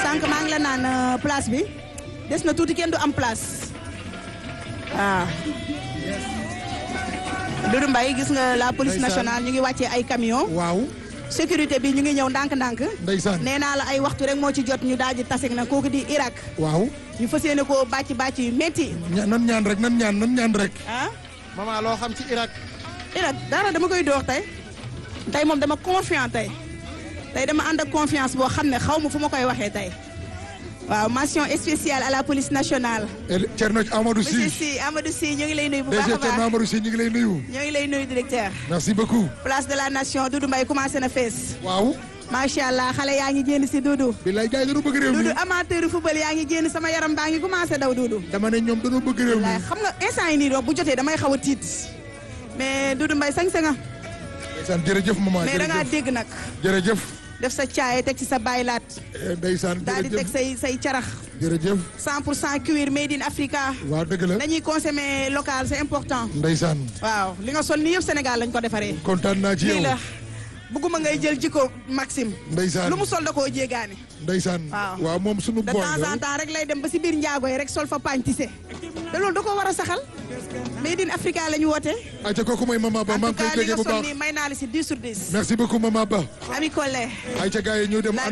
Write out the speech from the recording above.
sànq maa ngi la naan place bi des na tuuti kenn du am place waaw. Doudou Mbaye gis nga la police nationale ñu ngi wàccee ay camion waaw sécurité bi ñu ngi ñëw ndànk-ndànk. ndeysaan nee naa la ay waxtu rek moo ci jot ñu daal di tase na kooku di Irak. waaw ñu fas yéene koo bàcc bàcc yu métti. ña- nan ñaan rek nan ñaan nan ñaan rek ah maman loo xam ci Irak Irak dara dama koy door tey tey moom dama confiant tey tey dama ànd ak confiance boo xam ne xaw ma fu ma koy waxee tey waaw mention spéciale à la police nationale. El- Thierno Amadou monsieur Sy Sy Amadou Sy ñu ngi lay nuyu bu baax DG a Thierno baax Amadou Sy ñu ngi lay nuyu ñu ngi lay nuyu directeur. merci beaucoup place de la nation Doudou Mbaye commencé na fees. waaw macha allah xale yaa ngi génn si Doudou. billaay gars yi dañoo bëgg réew mi Doudou amateur football yaa ngi génn sama yaram baa ngi commencé daw Doudou. dama ne ñoom dañoo bëgg réew mi wallaay xam nga instant yi nii donc bu jotee damay xaw a tiit mais Doudou Mbaye sañ sa nga ndeysaan jërëjëf maman mais da ngaa jërëjëf dégg nag jërëjëf def sa caaye teg ci sa baylaat Eh, ndeysaan daal di teg jërëjëf say say carax jërëjëf 100 pour cent cuir made in Africa waaw dëgg la dañuy consommer local c'est important ndeysaan waaw li nga sol nii yëpp Sénégal lañ ko defaree kontaan naa ci lii yow la bëgguma ngay jël jikko Maxime ndeysaan lu mu sol da koo jéegaane ndeysaan Waaw. waaw moom sunu de boy temps en la temps rek lay dem ba si biir njaago yi rek sol fa pañ tissé te loolu da koo war a saxal made in Africa la ñu woote ayca kooku mooy maman Ba en maa tout ngi koy cas li déggee nga bu sol baax nii may naa la si 10 sur 10 merci beaucoup maman Ba Ami Collé ayca gars yi ñu dem